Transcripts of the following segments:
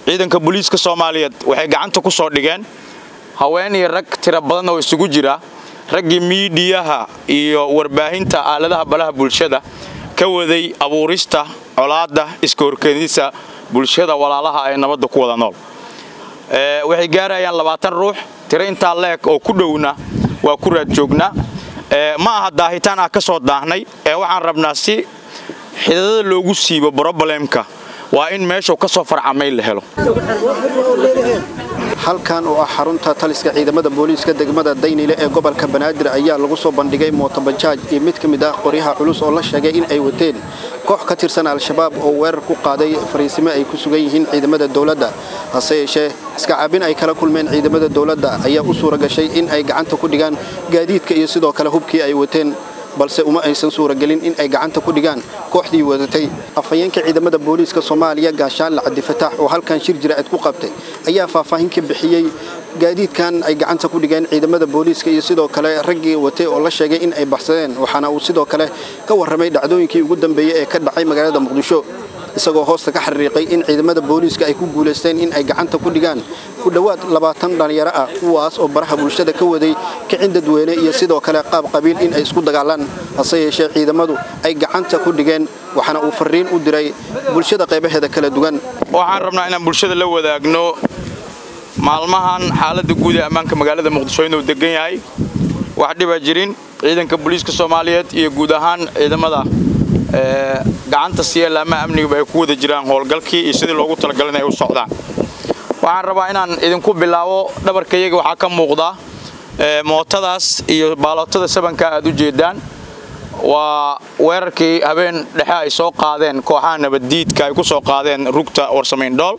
ciidanka booliiska soomaaliyeed waxay gacanta ku soo dhigeen haween iyo rag tiro badan oo isugu jira raggii miidiyaha iyo warbaahinta aaladaha balaha bulshada ka waday abuurista colaadda iska horkeedisa bulshada walaalaha ee nabadda ku wada nool waxay gaarayaan labaatan ruux tiro intaa leeg oo ku dhowna waa ku raad joognaa ma aha daahitaan ah ka soo daahnay ee waxaan rabnaa si xidadada loogu siibo brobalemka waa in meeshuu ka soo farcamay la helo halkan oo ah xarunta taliska ciidamada booliiska degmada daynile ee gobolka banaadir ayaa lagu soo bandhigay mootobajaaj iyo mid ka mid ah qoryaha culus oo la sheegay in ay wateen koox ka tirsan al-shabaab oo weerar ku qaaday fariisimo ay ku sugan yihiin ciidamada dowladda hase yeeshee iskacaabin ay kala kulmeen ciidamada dowladda ayaa u suura gashay in ay gacanta ku dhigaan gaadiidka iyo sidoo kale hubkii ay wateen balse uma aysan suuragelin in ay gacanta ku dhigaan kooxdii wadatay afhayeenka ciidamada booliiska soomaaliya gaashaanle cabdifataax oo halkan shir jiraa'id ku qabtay ayaa faahfaahin ka bixiyey gaadiidkan ay gacanta ku dhigeen ciidamada booliiska iyo sidoo kale raggii watay oo la sheegay in ay baxsadeen waxaana uu sidoo kale ka warramay dhacdooyinkii ugu dambeeyey ee ka dhacay magaalada muqdisho isagoo hoosta ka xariiqay in ciidamada booliiska ay ku guulaysteen in ay gacanta ku dhigaan ku dhowaad labaatan dhallinyaro ah kuwaas oo baraha bulshada ka waday kicin dadweyne iyo sidoo kale qaab qabiil in ay isku dagaalaan hase yeeshee ciidamadu ay gacanta ku dhigeen waxaana uu fariin u diray bulshada qaybaheeda kala duwan waxaan rabnaa inaan bulshada la wadaagno maalmahan xaaladda guud ee ammaanka magaalada muqdisho inuu degan yahay wax dhiba jirin ciidanka booliiska soomaaliyeed iyo guud ahaan ciidamada gacanta siyeelaama amnigaba ay ku wada jiraan howlgalkii iyo sidii loogu talagalay inay u socdaan waxaan rabaa inaan idinku bilaabo dhabarkayaga waxaa ka muuqda mootadaas iyo baalootada sabanka aad u jeedaan waa weerarkii habeen dhexe ay soo qaadeen kooxaha nabaddiidka ay ku soo qaadeen rugta warsamayn-dhool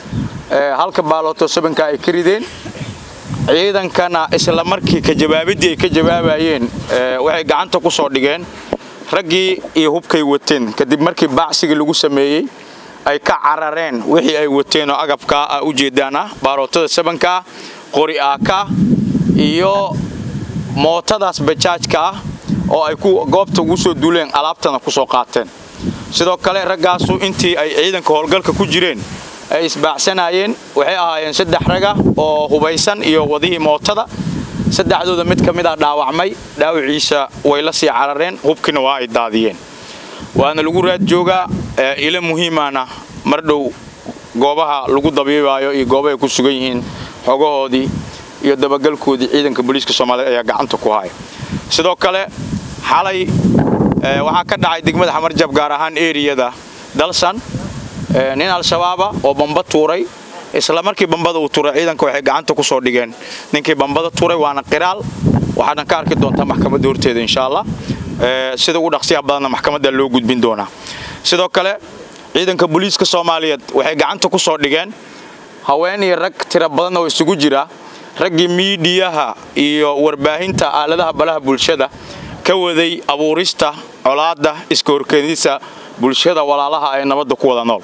halka baalooto sabanka ay ka rideen ciidankana isla markii ka jawaabiddii ay ka jawaabayeen waxay gacanta ku soo dhigeen raggii iyo hubkay wateen kadib markii baacsigii lagu sameeyey ay ka carareen wixii ay wateen oo agabkaa ah u jeedaan ah baarootada sabanka ah qori aaka iyo mootadaas bajaajka ah oo ay goobta ugu soo duuleen alaabtana ku soo qaateen sidoo kale raggaasu intii ay ciidanka howlgalka ku jireen ay isbaacsanayeen waxay ahaayeen saddex raga oo hubaysan iyo wadihii mootada saddexdooda mid ka mid ah dhaawacmay dhaawiciisa way la sii carareen hubkiina waa ay daadiyeen waana lagu raad joogaa ilo muhiimana mar dhow goobaha lagu dabiibaayo iyo goobahay ku sugan yihiin xogahoodii iyo dabagalkoodii ciidanka booliiska soomaaliyeed ayaa gacanta ku haya sidoo kale xalay waxaa ka dhacay degmada xamarjab gaar ahaan eriyada dalsan nin al-shabaaba oo bamba tuuray isla markii bambada uu tuuray ciidanka waxay gacanta ku soo dhigeen ninkii bambada tuuray waana qiraal waxaadna ka arki doontaa maxkamadda horteeda insha allah sida ugu dhaqsiyaha badanna maxkamadda loo gudbin doonaa sidoo kale ciidanka booliiska soomaaliyeed waxay gacanta ku soo dhigeen haween iyo rag tiro badan oo isugu jira raggii miidiyaha iyo warbaahinta aaladaha balaha bulshada ka waday abuurista colaadda iska horkeedisa bulshada walaalaha ee nabadda ku wada nool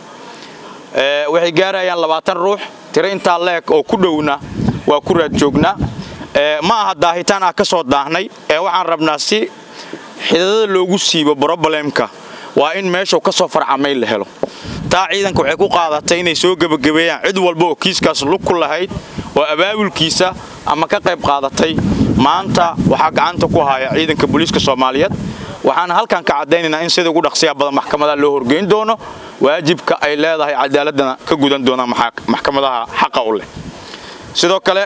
waxay gaarayaan labaatan ruux tiro intaa leeg oo ku dhowna waa ku raad joognaa ma aha daahitaan ah ka soo daahnay ee waxaan rabnaa si xidadada loogu siibo brobalemka waa in meeshuu ka soo farcamay la helo taa ciidanka waxay ku qaadatay inay soo gebagabeeyaan cid walba oo kiiskaas lug ku lahayd oo abaabulkiisa ama ka qayb qaadatay maanta waxaa gacanta ku haya ciidanka booliiska soomaaliyeed waxaana halkan ka caddaynaynaa in sida ugu dhaqsiyaha badan maxkamadaha loo horgeyn doono waajibka ay leedahay cadaaladana ka gudan doonaan maxkamadaha xaqa u leh sidoo kale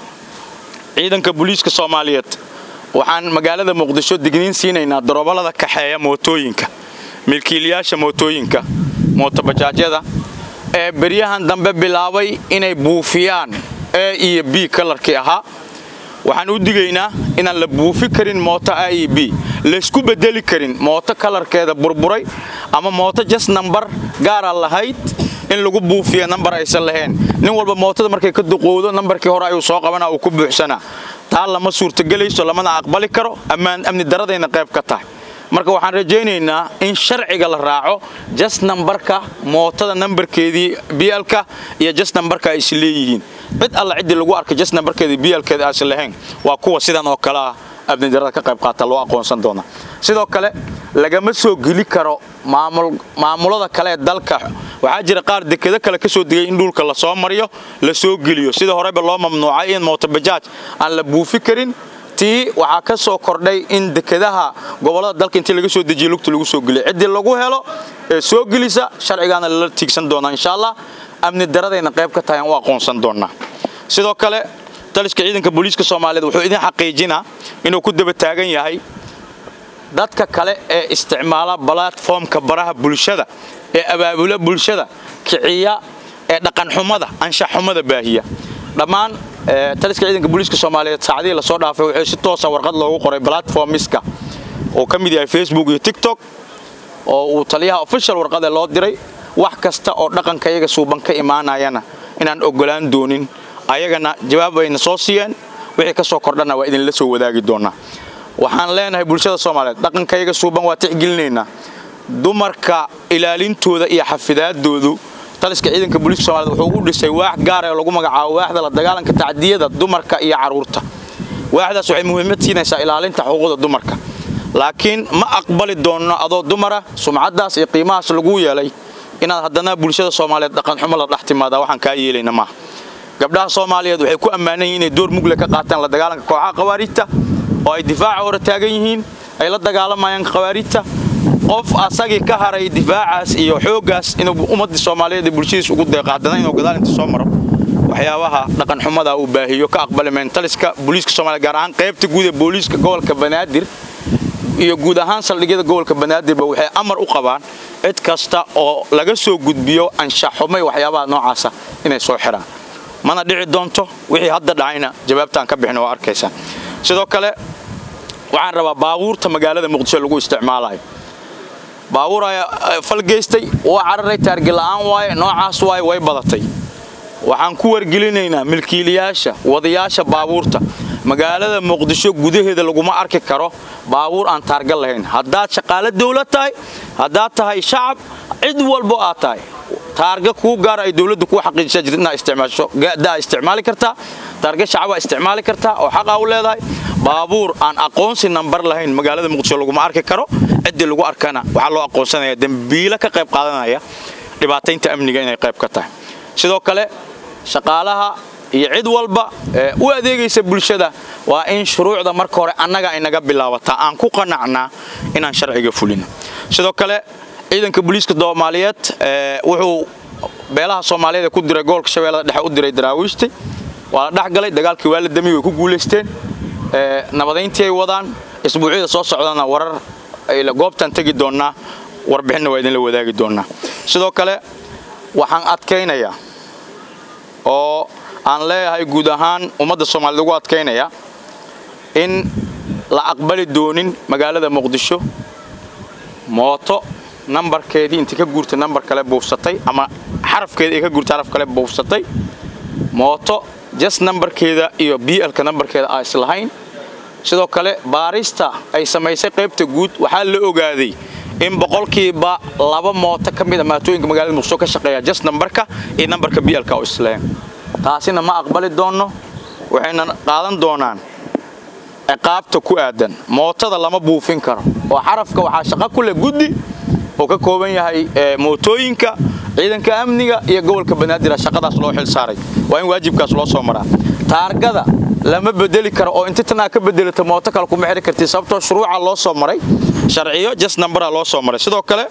ciidanka booliiska soomaaliyeed waxaan magaalada muqdisho digniin siinaynaa darooballada kaxeeya mootooyinka milkiilayaasha mootooyinka mootobajaajyada ee beryahan dambe bilaabay inay buufiyaan a iyo b kalarkii ahaa waxaan u digaynaa inaan la buufi karin mooto a iyo b laysku bedeli karin mooto kalarkeeda burburay ama mooto jas nambar gaara lahayd in lagu buufiya nambar aysan lahayn nin walba mootada markay ka duqowdo nambarkii hore ayuu soo qabana uu ku buuxsanaa taa lama suurtagelayso lamana aqbali karo ammaan amni daradayna qayb ka tahay marka waxaan rajaynaynaa in sharciga la raaco jas nambarka mootada nambarkeedii bialka iyo jas nambarka ay is leeyihiin cid alla ciddii lagu arkay jas nambarkeedii bialkeeda aysan lahayn waa kuwa sidan oo kale ah amnidarada ka qayb qaata loo aqoonsan doona sidoo kale lagama soo geli karo maamulada kale ee dalka waxaa jira qaar dekado kale ka soo degay in dhulka la soo mariyo la soo geliyo sida horeba loo mamnuucay in mootobajaaj aan la buufi karin tii waxaa ka soo kordhay in dekadaha gobollada dalka intii laga soo dejiyo lugta lagu soo geliyo ciddii lagu helo ee soo gelisa sharcigaana lala tiigsan doonaa insha allah amni daradayna qayb ka tahay aan u aqoonsan doonaa sidoo kale taliska ciidanka booliiska soomaaliyeed wuxuu idin xaqiijinaa inuu ku daba taagan yahay dadka kale ee isticmaala balatformka baraha bulshada ee abaabula bulshada kiciya ee dhaqanxumada anshaxxumada baahiya dhammaan taliska ciidanka booliiska soomaaliyeed saacadihii lasoo dhaafay wuxuu si toosa warqad loogu qoray platformiska oo ka mid yahay facebook iyo tiktok oo uu taliyaha official warqade loo diray wax kasta oo dhaqanka iyaga suuban ka imaanayana inaan ogolaan doonin ayagana jawaab ayna soo siiyeen wixii ka soo kordhana waa idinla soo wadaagi doonaa waxaan leenahay bulshada soomaaliyeed dhaqanka iyaga suuban waa tixgelinaynaa dumarka ilaalintooda iyo xafidaadoodu taliska ciidanka booliiska soomaaliyed wuxuu u dhisay waax gaar ee lagu magacaabo waaxda la dagaalanka tacdiyada dumarka iyo carruurta waaxdaas waxay muhiimad siinaysaa ilaalinta xuquuqda dumarka laakiin ma aqbali doonno adoo dumara sumcaddaas iyo qiimahaas lagu yeelay inaad haddana bulshada soomaaliyeed dhaqanxumo la dhex timaada waxaan kaa yeelayna maaha gabdhaha soomaaliyeed waxay ku ammaanan yihin inay door mugle ka qaataan la dagaalanka kooxaha khawaariijta oo ay difaaca hore taagan yihiin ay la dagaalamayaan khawaariijta qof asagii ka haray difaacaas iyo xooggaas inuu ummadii soomaaliyeed ee bulshadiis ugu deeqo haddana inuu gadaal inta soo maro waxyaabaha dhaqanxumada uu baahiyo ka aqbali mayn taliska booliiska soomaliya gaar ahaan qaybta guud ee booliiska gobolka banaadir iyo guud ahaan saldhigyada gobolka banaadirba waxay amar u qabaan cid kasta oo laga soo gudbiyo anshaxumay waxyaabaha noocaasa inay soo xiraan mana dhici doonto wixii hadda dhacayna jawaabtaan ka bixin oo arkaysaa sidoo kale waxaan rabaa baabuurta magaalada muqdisho lagu isticmaalayo baabuur ayaa falgeystay waa cararay taargila'aan waaye noocaas waaye way badatay waxaan ku wargelinaynaa milkiilayaasha wadayaasha baabuurta magaalada muqdisho gudaheeda laguma arki karo baabuur aan taarga lahayn haddaad shaqaale dawlad tahay haddaad tahay shacab cid walbo aad tahay taarga kuu gaara ay dawladdu kuu xaqiijisa jirta inaad isticmaasho daa isticmaali kartaa taarga shacabaa isticmaali kartaa oo xaqaa u leedahay baabuur aan aqoonsi nambar lahayn magaalada muqdisho laguma arki karo ciddii lagu arkana waxaa loo aqoonsanaya dembiilo ka qayb qaadanaya dhibaataynta amniga inay qayb ka tahay sidoo kale shaqaalaha iyo cid walba u adeegaysa bulshada waa in shuruucda marka hore annaga ay naga bilaabataa aan ku qanacnaa inaan sharciga fulino sidoo kale ciidanka booliiska soomaaliyeed wuxuu beelaha soomaaliyeed ku diray gobolka shabeellada dhexe u diray daraawiishti waa la dhexgalay dagaalkii waa la damiy way ku guulaysteen nabadayntii ay wadaan isbuucyada soo socdana warar goobtaan tegi doonnaa warbixinna waa idinla wadaagi doonnaa sidoo kale waxaan adkaynayaa oo aan leeyahay guud ahaan ummadda soomaaliyed ugu adkaynaya in la aqbali doonin magaalada muqdisho mooto nambarkeedii intii ka guurtay nambar kale buufsatay ama xarafkeeda ay ka guurtay xaraf kale buufsatay mooto jas nambarkeeda iyo blka nambarkeeda aa islahayn sidoo kale baarista ay samaysay qaybta guud waxaa la ogaaday in boqolkiiba laba mooto ka mid a maatooyinka magaalada muqdisho ka shaqeeya jas nambarka iyo nambarka blka oo islahayn taasina ma aqbali doonno waxayna qaadan doonaan ciqaabta ku aadan mootada lama buufin karo oo xarafka waxaa shaqo ku leh guddi oo ka kooban yahay mootooyinka ciidanka amniga iyo gobolka banaadir shaqadaas loo xil saaray waa in waajibkaas loo soo maraa taargada lama bedeli karo oo inti tan aa ka bedelata mooto kale kuma xiri karti sababtoo shuruuca loo soo maray sharciyo jas nambara loo soo maray sidoo kale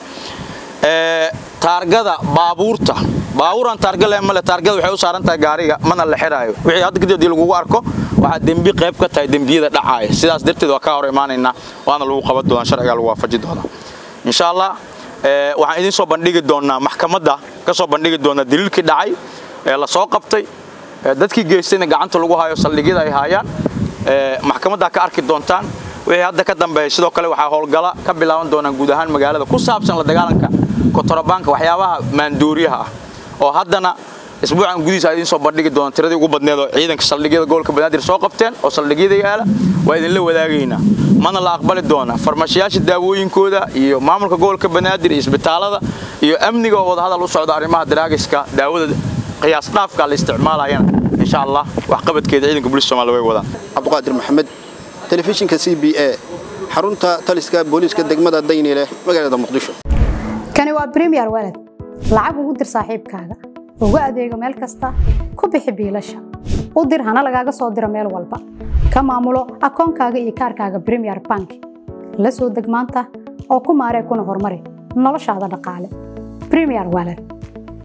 taargada baabuurta baabuuraan taarga leh male taargada waxay u saaran tahay gaariga mana la xiraayo wixii hadda kadib haddii lagugu arko waxaa dembi qayb ka tahay dembiyada dhacaaya sidaas darteed waa ka hor imaanaynaa waana lagu qaban doonaa sharcigaa lagu waafaji doonaa insha allah waxaan idiin soo bandhigi doonaa maxkamadda ka soo bandhigi doonaa daliilkii dhacay ee la soo qabtay dadkii geystayna gacanta lagu hayo saldhigyada ay haayaan maxkamaddaa ka arki doontaan wixii hadda ka dambeeya sidoo kale waxaa howlgala ka bilaaban doonaan guud ahaan magaalada ku saabsan la dagaalanka kotorabaanka waxyaabaha maandooriyaha ah oo haddana isbuucan gudihiisa idiin soo bandhigi doona tiradii ugu badneed oo ciidanka saldhigyada gobolka banaadir soo qabteen oo saldhigyada yaala waa idinla wadaagaynaa mana la aqbali doona farmashiyaasha daawooyinkooda iyo maamulka gobolka banaadir iyo isbitaalada iyo amniga oo wadahadal u socda arrimaha daraagiska daawada qiyaas dhaafka la isticmaalayana insha allah waxqabadkeeda ciidanka booliska soomaaliya way wadaan cabdiqaadir maxamed telefishinka c b a xarunta taliska booliiska degmada daynile magaalada muqdisho kani waa bremiyer walad lacag ugu dir saaxiibkaaga ugu adeego meel kasta ku bixi biilasha u dir hana lagaaga soo diro meel walba ka maamulo akoonkaaga iyo kaarkaaga bremier bank la soo deg maanta oo ku maaree kuna horumari noloshaada dhaqaale bremier wallet